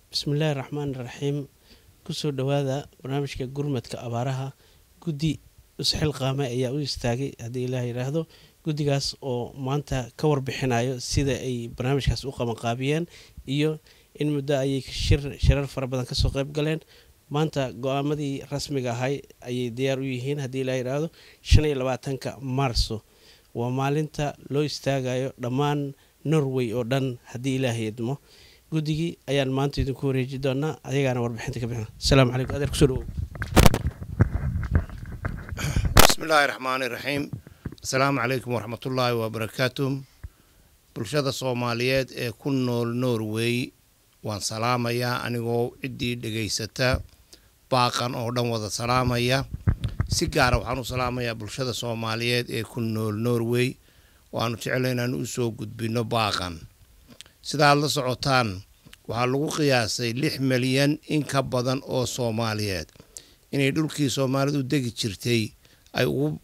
bismillaahi raxmaan raxiim kusoo dhowaada barnaamijka gurmadka abaaraha guddi isxilqaame ayaa u istaagay haddii ilaah yidhaahdo guddigaas oo maanta ka warbixinayo sida ay barnaamijkaas u qabanqaabiyeen iyo in muddo ayay shir shirar fara badan kasoo qayb galeen maanta go-aamadii rasmiga ahay ayay diyaar u yihiin haddii ilaah yidhaahdo shan iyo labaatanka maarso waa maalinta loo istaagayo dhammaan norway oo dhan haddii ilaahay idmo guddigii ayaan maanta idinku wareeji doonaa ayagaana warbixinta ka bixina asalaamu calaykum adeer kusoo dhawow bismillaahi raxmaani raxiim asalaamu calaykum waraxmatullaahi wabarakaatu bulshada soomaaliyeed ee ku nool norway waan salaamayaa anigoo ciddii dhegaysata baaqan oo dhan wada salaamaya si gaara waxaan u salaamayaa bulshada soomaaliyeed ee ku nool norway waanu jeclay inaan u soo gudbinno baaqan sidaad la socotaan waxaa lagu qiyaasay lix milyan in ka badan oo soomaaliyeed inay dhulkii soomaalidu degi jirtay ay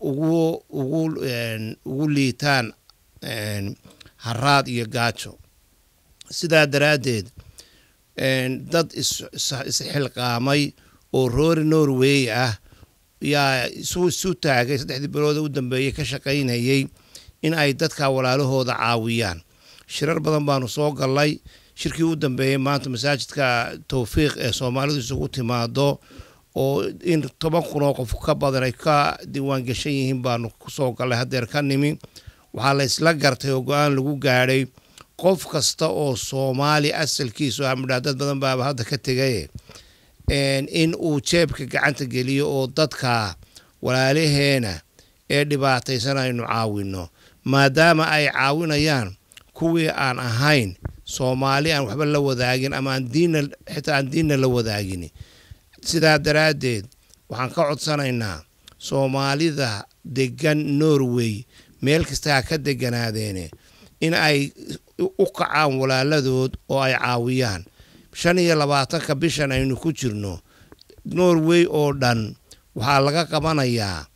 ugu liitaan haraad iyo gaajo sidaa daraaddeed dad isxilqaamay oo roori norway ah yaa isu taagay saddexdii bilooda u dambeeyey ka shaqaynayay in ay dadka walaalahooda caawiyaan shirar badan baanu soo gallay shirkii u dambeeyey maanta masaajidka towfiiq ee soomaalidu isugu timaado oo in toban kun oo qof ka badan ay ka diiwaangashan yihiin baanu kusoo gallay haddeer ka nimi waxaa la isla gartay oo go-aan lagu gaadhay qof kasta oo soomaali asalkiisu amidhaa dad badan baaba hadda ka tegaye in uu jeebka gacanta geliyo oo dadka walaalaheena ee dhibaataysan aynu caawinno maadaama ay caawinayaan kuwii aan ahayn soomaali aan waxba la wadaagin ama aan diinna xitaa aan diinna la wadaagin sidaa daraaddeed waxaan ka codsanaynaa soomaalida degan norway meel kasta ha ka deganaadeene in ay u kacaan walaaladood oo ay caawiyaan shan iyo labaatanka bishan aynu ku jirno norway oo dhan waxaa laga qabanayaa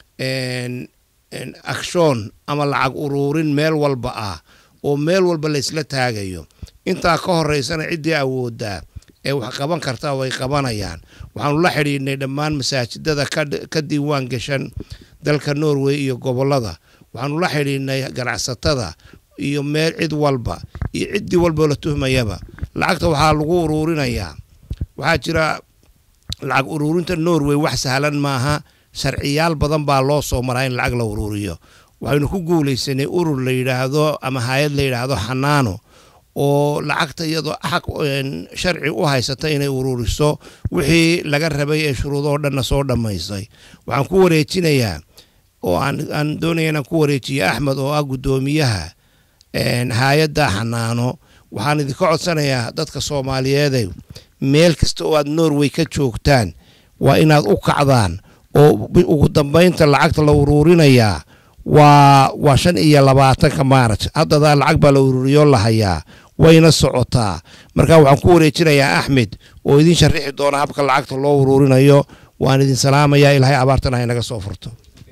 akshoon ama lacag uruurin meel walba ah oo meel walba la isla taagayo intaa ka horeysana ciddii awooddaa ee wax qaban kartaa way qabanayaan waxaanu la xidhiidhnay dhammaan masaajidada ka diiwaan gashan dalka norway iyo gobollada waxaanu la xidhiidhnay ganacsatada iyo meel cid walba iyo ciddii walboo la tuhmayaba lacagta waxaa lagu uruurinayaa waxaa jira lacag uruurinta norway wax sahlan maaha sharciyaal badan baa loo soo maraa in lacag la uruuriyo waxaynu ku guulaysanay urur la yidhaahdo ama hay-ad la yidhaahdo xanaano oo lacagta iyadoo xaq sharci u haysata inay uruuriso wixii laga rabay ee shuruudoo dhanna soo dhammaystay waxaan ku wareejinayaa oo aan doonaya inaan ku wareejiyo axmed oo ah guddoomiyaha hay-adda xanaano waxaan idinka codsanayaa dadka soomaaliyeede meel kasta oo aad norway ka joogtaan waa inaad u kacdaan oo ugu dambaynta lacagta la uruurinayaa waa waa shan iyo labaatanka maaraj haddadaa lacag baa la uruuriyoo la hayaa wayna socotaa marka waxaan ku wareejinayaa axmed oo idin sharixi doona habka lacagta loo uruurinayo waan idin salaamayaa ilaahay abaartana haynaga soo furto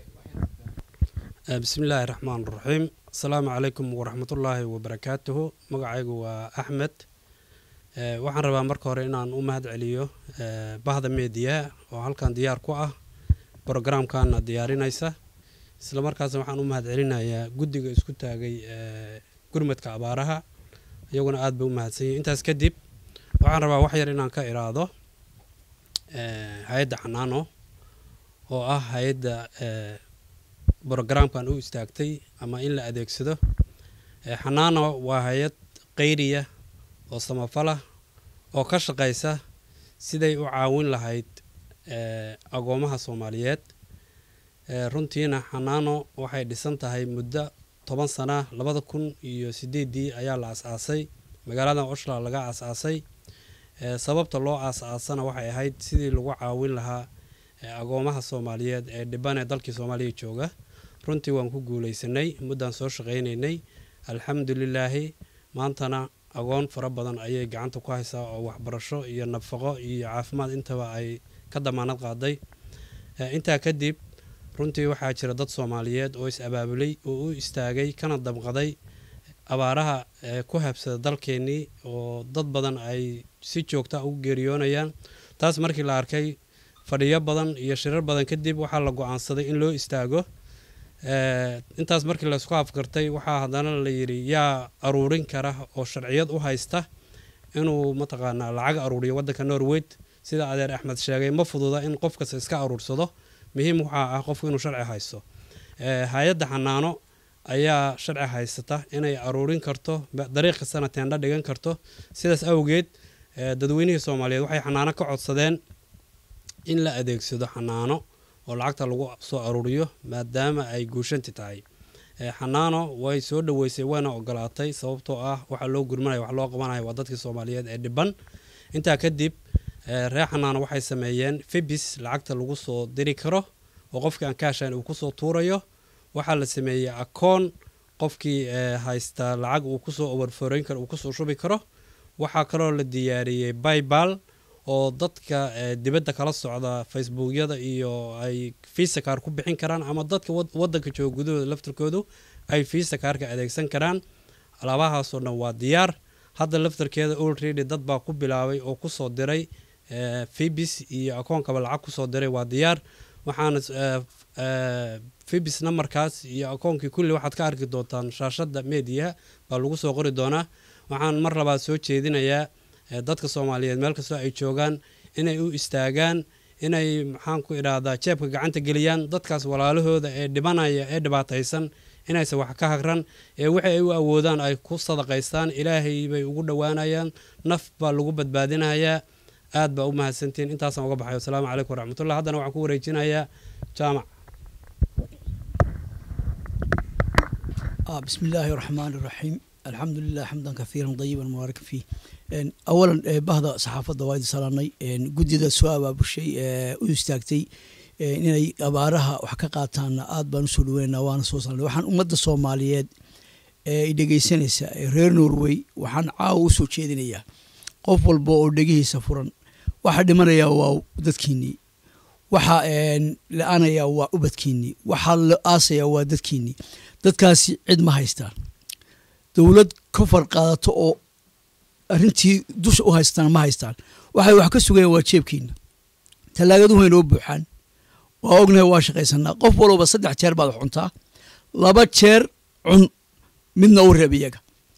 bismillaahi raxmaan raxiim asalaamu calaykum waraxmatullaahi wabarakaatuhu magacaygu waa axmed waxaan rabaa marka hore inaan u mahad celiyo bahda meediya oo halkan diyaar ku ah brogramkana diyaarinaysa isla markaasna waxaan u mahad celinayaa guddiga isku taagay gurmadka abaaraha iyaguna aad bay u mahadsanyihin intaas kadib waxaan rabaa wax yar inaan ka iraado hay-adda xanaano oo ah hay-adda brogramkan u istaagtay ama in la adeegsado xanaano waa hay-ad qayriya oo samafalah oo ka shaqaysa siday u caawin lahayd agoomaha soomaaliyeed runtiina xanaano waxay dhisan tahay muddo toban sana labada kun iyo sideedii ayaa la as-aasay magaalada oshla laga as-aasay sababta loo as-aasana waxay ahayd sidii lagu caawin lahaa agoomaha soomaaliyeed ee dhiban ee dalkii soomaaliya jooga runtii waan ku guuleysanay muddaan soo shaqaynaynay alxamdulilaahi maantana agoon fara badan ayay gacanta ku haysaa oo waxbarasho iyo nafaqo iyo caafimaad intaba ay ka damaanad qaaday intaa kadib runtii waxaa jira dad soomaaliyeed oo is-abaabulay oo u istaagay kana dabqaday abaaraha ku habsada dalkeennii oo dad badan ay si joogta ugu geeriyoonayaan taas markii la arkay fadhiyo badan iyo shirar badan kadib waxaa la go-aansaday in loo istaago intaas markii laysku afgartay waxaa haddana la yidhi yaa aruurin kara oo sharciyad u haysta inuu mataqaanaa lacag aruuriyo waddanka norweyd sida adeer axmed sheegay ma fududa in qof kasta iska aruursado muhiim waxaa ah qofku inuu sharci haysto hay-adda xanaano ayaa sharci haysata inay aruurin karto dariiq kastana teendha dhigan karto sidaas awgeed dadweynihii soomaaliyeed waxay xanaano ka codsadeen in la adeegsado xanaano oo lacagta lagu soo aruuriyo maadaama ay guushanti tahay xanaano way soo dhoweysay wayna ogolaatay sababtoo ah waxaa loo gurmanaya wax loo qabanaya waa dadkii soomaaliyeed ee dhiban intaa kadib reer xanaano waxay sameeyeen fibis lacagta lagu soo diri karo oo qofkii aan kaashayn uu kusoo tuurayo waxaa la sameeyey akoon qofkii haysta lacag uu kusoo overforeyn karo uu kusoo shubi karo waxaa kaloo la diyaariyey baybal oo dadka dibadda kala socda facebookyada iyo ay fiisa kaar ku bixin karaan ama dadka wadanka jooga gudahooda laftarkoodu ay fiisa kaarka adeegsan karaan alaabahaasoo dhan waa diyaar hadda laftarkeeda olredy dad baa ku bilaabay oo kusoo diray fibis iyo akoonkaba lacag kusoo diray waa diyaar waxaana fibis namarkaas iyo akoonkii kulli waxaad ka arki doontaan shaashada mediaha baa lagu soo qori doonaa waxaan mar labaad soo jeedinayaa dadka soomaaliyeed meel kastoo ay joogaan inay u istaagaan inay maxaan ku idhaahdaa jeebka gacanta geliyaan dadkaas walaalahooda ee dhibanaya ee dhibaataysan inaysan wax ka hagran ee wixii ay u awoodaan ay ku sadaqaystaan ilaahay bay ugu dhowaanayaan naf baa lagu badbaadinayaa aad baa u mahadsantiin intaasaan uga baxay wasalaamu calaykum waraxmatullah haddana waxaan ku wareejinayaa jaamac بسم الله الرحمن الرحيم الحمد لله حمدا كثيرا طيبا مباركا فيه اولا bahda saxaafadda waa idin salaanay guddida soo abaabushay u istaagtay inay abaaraha wax ka qaataanna aad baan usoo dhaweynaa waana soo salaanay waxaan ummadda soomaaliyeed ee dhegeysanaysa reer norway waxaan caawa usoo jeedinayaa qof walba oo dhegihiisa furan waxa dhimanaya waa dadkiinnii waxa la-aanaya waa ubadkiinnii waxa la aasaya waa dadkiinnii dadkaasi cid ma haystaan dowlad ka farqaadato oo arrintii dusha u haystaan ma haystaan waxay wax ka sugayaan waa jeebkiina tallaagadu way noo buuxaan waa ognahay waa shaqaysanaa qof walba saddex jeer baad cuntaa laba jeer cun midna u reeb iyaga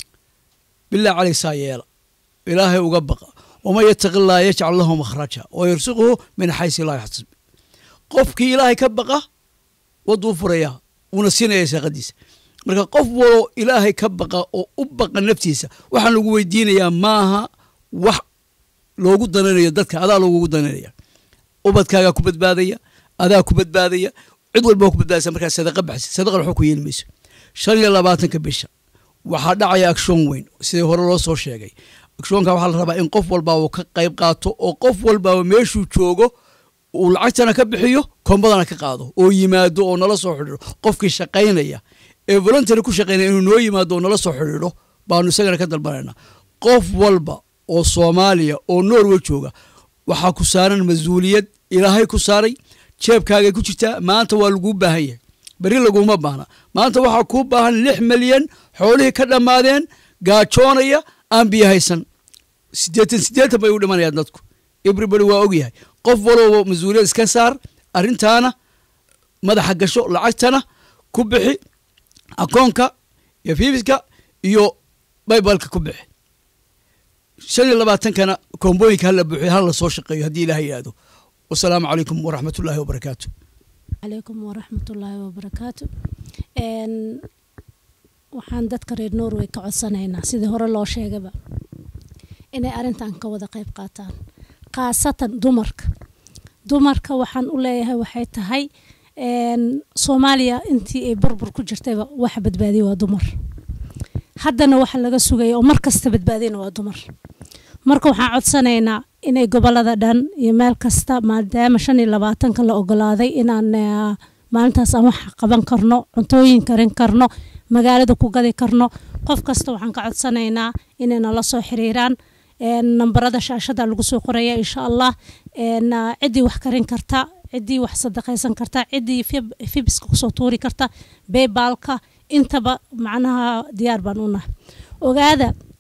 bilaa caleyg saa yeela ilaahay uga baqa waman yataqi illaa yajcal lahu makhraja wa yarsuquhu min xaysi laa yaxtasib qofkii ilaahay ka baqa waduu furaya wuuna siinaya saaqadiisa marka qof waloo ilaahay ka baqa oo u baqa naftiisa waxaan lagu weydiinayaa maaha wax loogu dananayo dadka adaa loogugu dananaya ubadkaagaa ku badbaadaya adaa ku badbaadaya cid walba ku badbaadaysa markaa sadaqa baxsi sadaqa waxba ku yeeli mayso shan iyo labaatanka bisha waxaa dhacaya akshoon weyn sidii hore loo soo sheegay akshoonka waxaa la rabaa in qof walba uu ka qayb qaato oo qof walbaba meeshuu joogo uu lacagtana ka bixiyo koombadana ka qaado oo yimaado oo nala soo xidhiiro qofkii shaqaynaya ee voluntary ku shaqaynaya inuu noo yimaado oo nala soo xidhiidho baanu isagana ka dalbanayna qof walba oo soomaaliya oo norway jooga waxaa ku saaran mas-uuliyad ilaahay ku saaray jeebkaagay ku jirtaa maanta waa laguu baahan yahay beri laguma baahna maanta waxaa kuu baahan lix milyan xoolihii ka dhammaadeen gaajoonaya aan biyo haysan siddeetan siddeetan bay u dhimanayaan dadku everybody waa ogyahay qof walooba mas-uuliyad iska saar arrintaana madaxa gasho lacagtana ku bixi akoonka iyo fiifiska iyo baybalka ku bixi shan iyo labaatankana koombooyinka hala buuxiyo hala soo shaqeeyo haddii ilaah yidhaahdo wasalaamu calaykum waraxmat ullaahi wabarakaatu calaykum waraxmatullaahi wabarakaatu waxaan dadka reer norway ka codsanaynaa sidii hore loo sheegaba inay arrintan ka wada qayb qaataan khaasatan dumarka dumarka waxaan u leeyahay waxay tahay soomaaliya intii ay burbur ku jirtayba waxa badbaadiya waa dumar haddana waxa laga sugaya oo mar kasta badbaadiyana waa dumar marka waxaan codsanaynaa inay gobolada dhan iyo meel kasta maadaama shan iyo labaatanka la ogolaaday inaan maalintaas aan wax qaban karno cuntooyin karin karno magaalada ku gadi karno qof kasta waxaan ka codsanaynaa inay nala soo xiriiraan nambarada shaashada lagu soo qoraya insha allah ciddii wax karin karta ciddii wax sadaqaysan karta ciddii fibiska kusoo tuuri karta baybalka intaba macnaha diyaar baan u nahay ogaada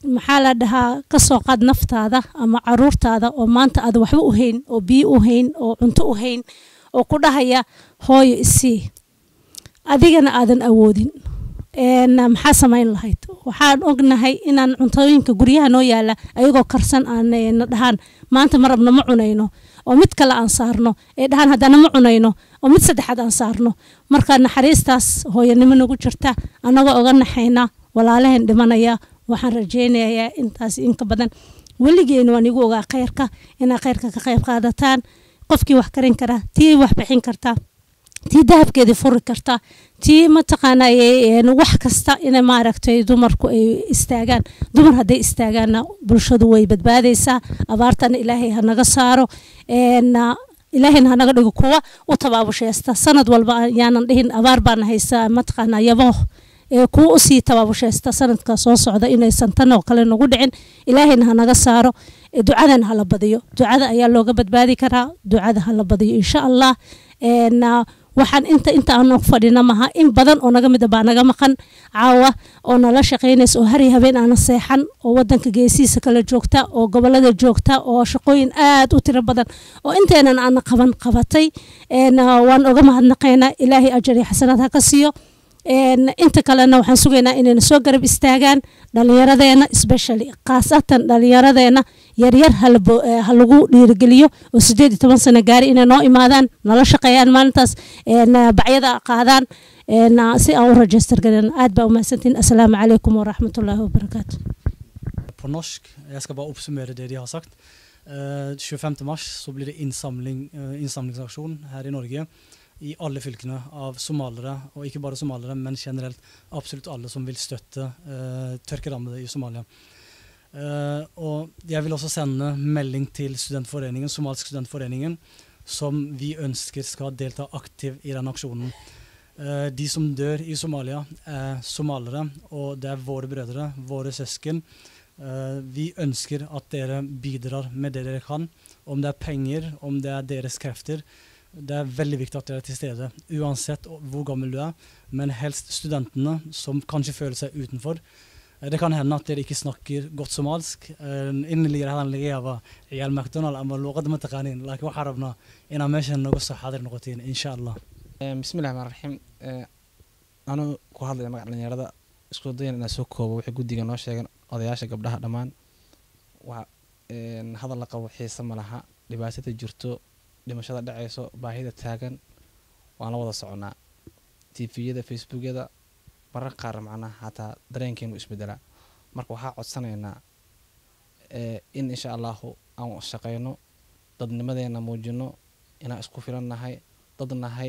maxaa la dhahaa kasoo qaad naftaada ama caruurtaada oo maanta aad waxba u hayn oo biyo u hayn oo cunto u hayn oo ku dhahaya hooyo isii adigana aadan awoodin een, maxaa samayn lahayd waxaan ognahay inaan cuntooyinka guryaha noo yaala ayagoo karsan aan eh, na dhahaan maanta ma rabno ma cunayno oo mid kale aan saarno ee dhahaan haddana ma cunayno oo mid saddexaad aan saarno marka naxariistaas hooyanimo nagu jirta annagoo oga naxayna walaalaheen dhimanaya waxaan rajaynayaa intaas inka badan weligeena waan igu ogaa khayrka inaa khayrka ka qayb qaadataan qofkii wax karin kara tii wax bixin karta tii dahabkeedii furi karta tii mataqaana een, wax kasta ina maaragtay dumarku ay istaagaan dumar hadday istaagaanna bulshadu way badbaadaysaa abaartana ilaahay ha naga saaro een, ah, ilaahayna ha naga dhigo kuwa u tabaabusheysta sanad walba ayaanan dhihin abaar baana haysa mataqaana yabooh ee kuwa usii tabaabusheysta sanadka soo socda inaysan tan oo kale nagu dhicin ilaahayna ha naga saaro ee ducadana hala badiyo ducada ayaa looga badbaadi karaa ducada hala badiyo insha allah een, ah, waxaan inta inta aan og fadhina maha in badan oo naga mida baa naga maqan caawa oo nala shaqaynaysa oo hari habeen aana seexan oo wadanka geesihiisa kala joogta oo gobolada joogta oo shaqooyin aad u tiro badan oo inteenan aana qaban qabatay een, ah, waan oga mahadnaqaynaa ilaahay ajar iyo xasanaad ha ka siiyo een, inta kalena waxaan sugaynaa inayna soo garab istaagaan dhallinyaradeena especially khaasatan dhallinyaradeena yaryar hala bo- eh, ha lagu dhiirigeliyo oo sideed iyo toban sano gaari inay noo imaadaan nala shaqeeyaan maalintaas een, ah, bacyada qaadaan een, ah, si aan u rajistar garin aad baa umahadsantiin asalaamu calaykum waraxmatullaahi wabarakaatu på norsk. Jeg skal bare oppsummere det de har sagt. Eh, 25. mars så blir det innsamling, eh, innsamlingsaksjon her i Norge i alle fylkene av somalere, og ikke bare somalere, men generelt absolutt alle som vil støtte eh, tørkerammede i Somalia. Eh, og jeg vil også sende melding til studentforeningen, Somalsk studentforeningen, som vi ønsker skal delta aktivt i den aksjonen. Eh, de som dør i Somalia, er somalere, og det er våre brødre, våre søsken. Eh, vi ønsker at dere bidrar med det dere kan, om det er penger, om det er deres krefter. Det er veldig viktig at dere er til stede, uansett hvor gammel du er, men helst studentene som kanskje føler seg utenfor. Eh, Det kan hende at dere ikke snakker godt somalsk. إن اللي راح نلاقيها عيال ماكدونالد أما اللغة ما تقانين لكن وحربنا إن ماشي نقص حاضر نقطين إن شاء الله. bismillahi raxmaan raxiim anuu ku hadlaya magaca dhalinyarada isku dayan inaan soo koobo waxay guddiga noo sheegeen odayaasha gabdhaha dhammaan waa een, hadal la qabo xiise ma laha dhibaatada jirto dhimashada dhacayso baahida taagan waan la wada soconaa tviyada facebookyada mararka qaar macnaha xataa dareenkeenu isbedelaa marka waxaa codsanaynaa ee, in insha allahu aan shaqayno dadnimadeena muujino inaan isku filan nahay dad nahay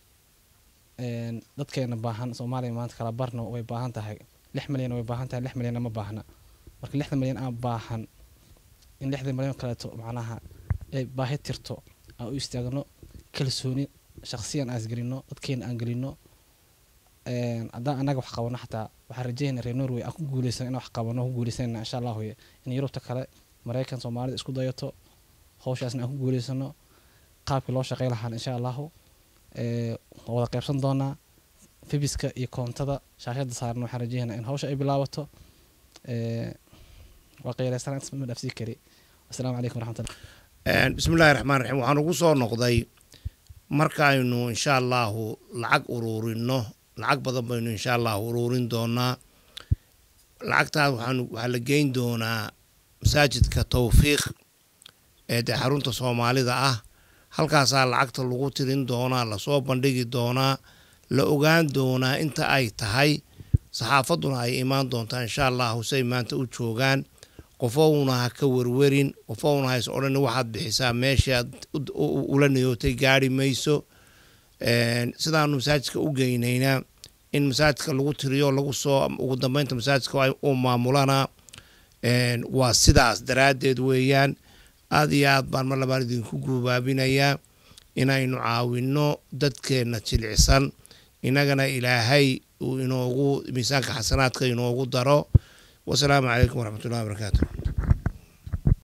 een, dadkeena baahan soomaaliya maanta kala barno way baahan tahay lix milyan way baahan tahay lix milyanna ma baahna marka lixda milyan aan baahan in lixda milyan kaleeto macnaha ay baahi tirto aan u istaagno kalsooni shaqsiyan aan isgelino dadkeena aan gelino een, haddaan annaga wax qabano xataa waxaan rajeynaa reer norway aan ku guuleysan inaan wax qabano ku guuleysanayna insha allahu in yurubta kale maraykan soomaalida isku dayato hawshaasna aan ku guuleysano qaabkii loo shaqey lahaan insha allahu ee, waan wada qaybsan doonaa fibiska iyo koontada shaashada saaran waxaan rajeynaa in hawsha ay bilaabato ee, waa qeyreysan intas ma dhaafsii kari asalaamu calaykum waraxmatullah Een, bismillaahi raxmaan raxiim waxaan ugu soo noqday markaaynu insha allahu lacag uruurino lacag badan baynu insha allahu uruurin doonaa lacagtaas waxaanu waxaa la geyn doonaa masaajidka towfiiq ee dee xarunta soomaalida ah halkaasaa lacagta lagu tirin doonaa lasoo bandhigi doonaa la ogaan doonaa inta ay tahay saxaafadduna ay imaan doontaa insha allahu say maanta u joogaan qofowna ha ka werwerin qofowna ha is odhan waxaad bixisaa meeshaad u- u- ula niyootay gaari mayso Een, sidaanu masaajidka u geynaynaa in masaajidka lagu tiriyo lagu soo ugu dambeynta masaajidka ay u maamulana Een, waa sidaas daraaddeed weeyaan aad iyo aad baan mar labaan idinku guubaabinayaa inaynu caawinno dadkeenna jilicsan innagana ilaahay uu inoogu miisaanka xasanaadka inoogu daro wasalaamu calaykum waraxmatullahi wabarakaatu